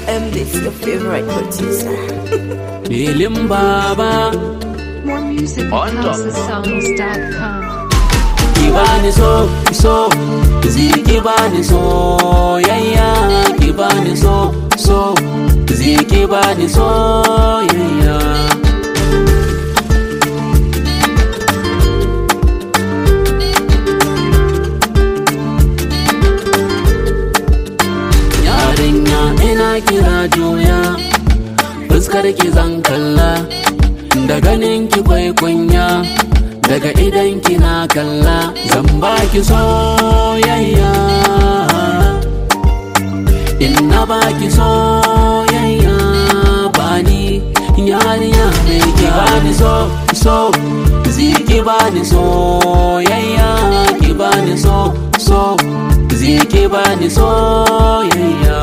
M this your favorite producer. Filin baba More music at On top. housesongs.com. ki bani so so ziki bani so yayya ki bani so so ziki bani so yayya yarinya ina kira juya fuskar ki zan kalla da ganin ki kwai kunya daga idan ki na kalla zan baki soyayya in na baki soyayya bani yarinya mai ki bani so so ziki bani soyayya ki bani so so ziki bani soyayya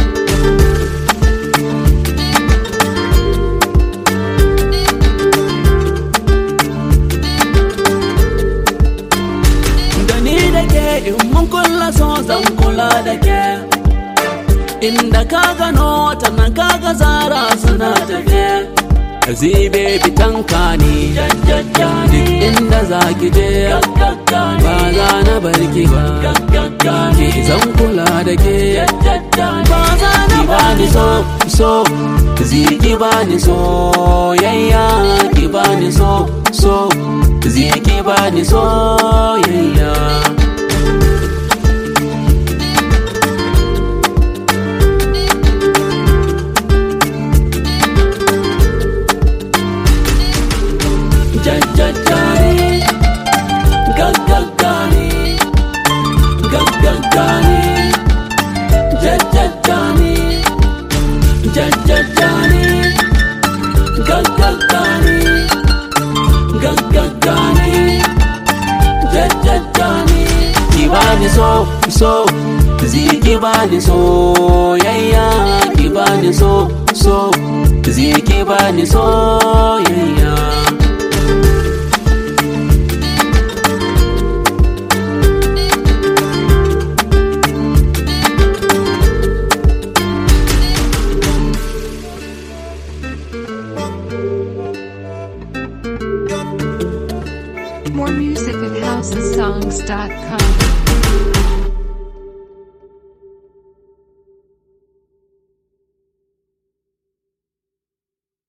da ni da ke in mun kulla so zan kula da ke inda ka gano ta nan kaga zara suna tafe zibe fitanka ne duk inda za ki je ba za na bar ki ba ki zan kula da ke ba za na bani so so ziki bani so yayya ki bani so so ziki bani so yayya jajjajjani gaggagani gaggagani jajjajjani jajjajjani gaggagani gaggagani jajjajjani ki bani so so ziki bani so yayya ki bani so so ziki bani so yayya More music at housesongs.com.